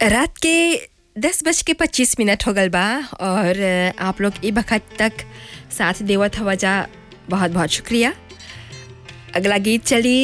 रात के दस बज के पच्चीस मिनट हो गल बा और आप लोग ई वक्त तक साथ देवत हवा जा बहुत बहुत शुक्रिया अगला गीत चली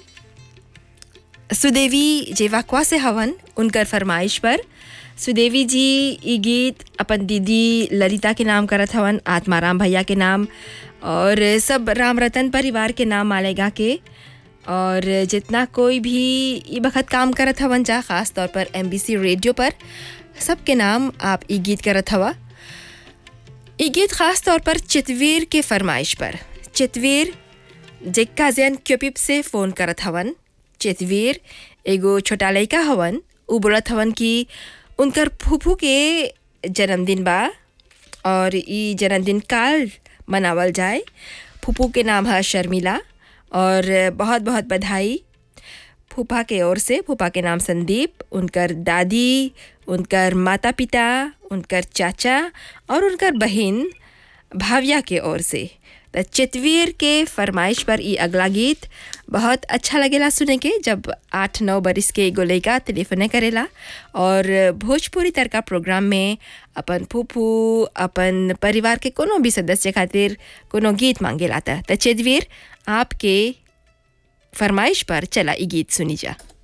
सुदेवी जेवाक्वा से हवन उनकर फरमाइश पर सुदेवी जी ई गीत अपन दीदी ललिता के नाम करत हवन आत्माराम भैया के नाम और सब राम रतन परिवार के नाम मालेगा के और जितना कोई भी ई वक्त काम करत हवन जा ख़ास तौर पर एम रेडियो पर सबके नाम आप ई गीत करत हवा ई गीत ख़ास तौर पर चितवीर के फरमाइश पर चितवीर जिक्का जैन क्यूपिप से फ़ोन करत हवन चितवीर एगो छोटा लड़का हवन उ बोलत हवन कि उनकर फूफू के जन्मदिन बा और ई जन्मदिन काल मनावल जाए फूफू के नाम है शर्मिला और बहुत बहुत बधाई फूफा के ओर से फूफा के नाम संदीप उनकर दादी उनकर माता पिता उनकर चाचा और उनकर बहन भाविया के ओर से त चितवीर के फरमाइश पर ई अगला गीत बहुत अच्छा लगेला सुने के जब आठ नौ बरिस के एगो लड़का टेलीफोने करेला और भोजपुरी तरका प्रोग्राम में अपन फूफू अपन परिवार के कोनो भी सदस्य खातिर कोनो गीत मांगेला त चितवीर आपके फरमाइश पर चला ई गीत सुनी जा